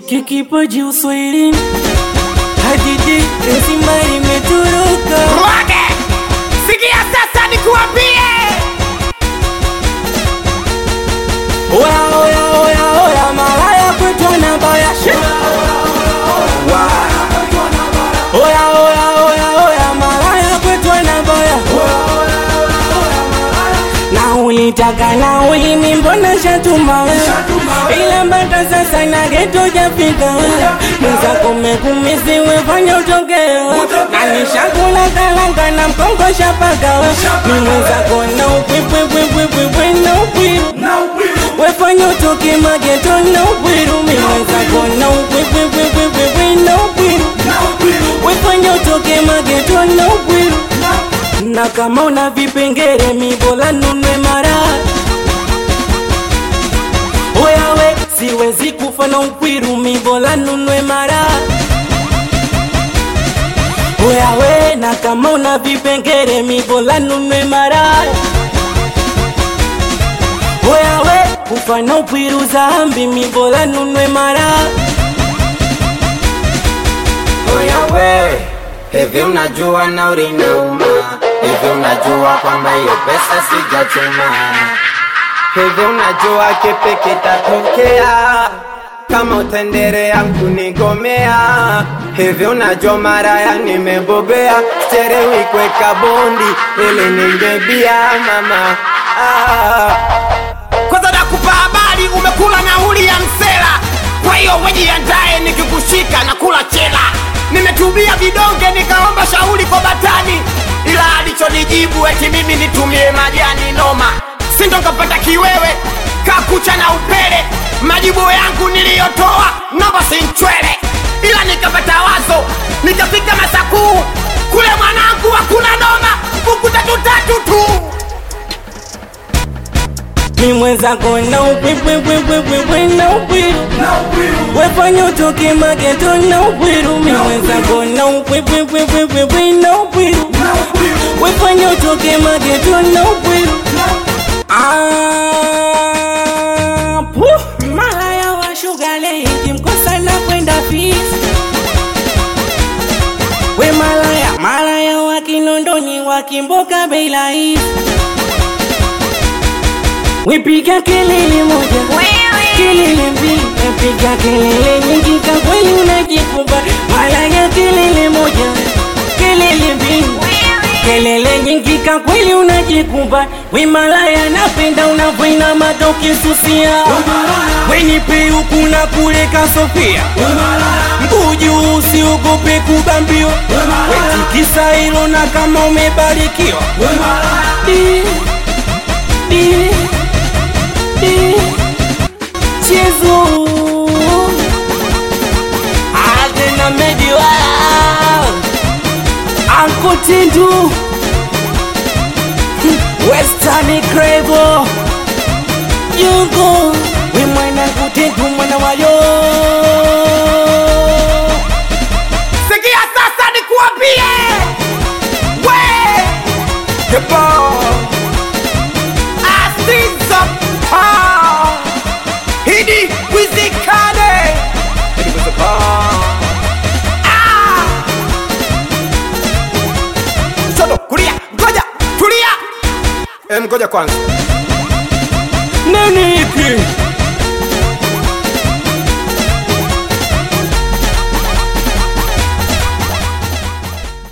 Mziki kipaji uswahilini, hadithi nzima imeturuka. Mwage, sikia sasa nikuambie, Oya oya oya oya, malaya kwetu anabaya. Oya oya oya oya, malaya kwetu anabaya. Na ulitaka na ulimi, mbona shatuma ila mpaka sasa na geto jafika mwenzako mekumisiwe fanya utokeo na nishakula kalanga na mkongo shapaka ni mwenzako na upwipwipwipwipwe na upwiru wefanya utoke mageto na upwiru mi mwenzako na upwipwipwipwipwe na upwiru wefanya utoke mageto na upwiru na kama una vipengere mibola nunwe mara Oyawe, siwezi kufa na ukwiru mibola nunwe mara Oyawe, na kama una vipengere mibola nunwe mara Oyawe, kufa na ukwiru zambi mibola nunwe mara Oya we, hivi unajua nauri inauma? Hivi unajua kwamba hiyo pesa sijachuma? Hivi unajua kipi kitatokea kama utaendelea kunigomea? Hivi unajua maraya nimebobea, sichelewi kuweka bondi ili ningebia mama ah. kwanza nakupa habari, umekula nauli ya msela, kwa hiyo wejiandae, nikikushika na kula chela. Nimetumia vidonge nikaomba shauri kwa batani, ila alichonijibu eti mimi nitumie majani noma, sindo nkapata kiwewe kakucha na upele. Majibu yangu niliyotoa namba sinchwele, ila nikapata wazo, nikafika Masakuu kule mwanangu, hakuna noma, buku tatu tatu tu. mi mwenzako na upwipwipwipwipwe na upwiru wefanya utoke mageto na upwiru mi mwenzako na upwipwipwipwipwe na upwiru wefanya utoke mageto na upwiru Ah, puh, malaya wa shugale ikimkosa na kwenda fisi we malaya malaya wa kinondoni wakimboka bei rahisi Wepiga kelele moja, kelele mbili, wepiga kelele nyingi, kwa kweli unajikumba. Malaya kelele moja, kelele mbili, kelele nyingi, kwa kweli unajikumba. We malaya, napenda unavyoinama ukisusia, we nipe huku na kule kasofia, mguu juu, usiogope kubambiwa, wetikisa hilo na kama umebarikiwa Di, di, Chezo Adena Mediwa Uncle Tindu Western Cravo Yugo We mwana kutendu mwana wayo Sikia sasa nikuambie, we Kebo Asizo pa Hidi wizikane Hidi wizikane Ah Shoto kulia ngoja tulia Em, ngoja kwanza Nani hiki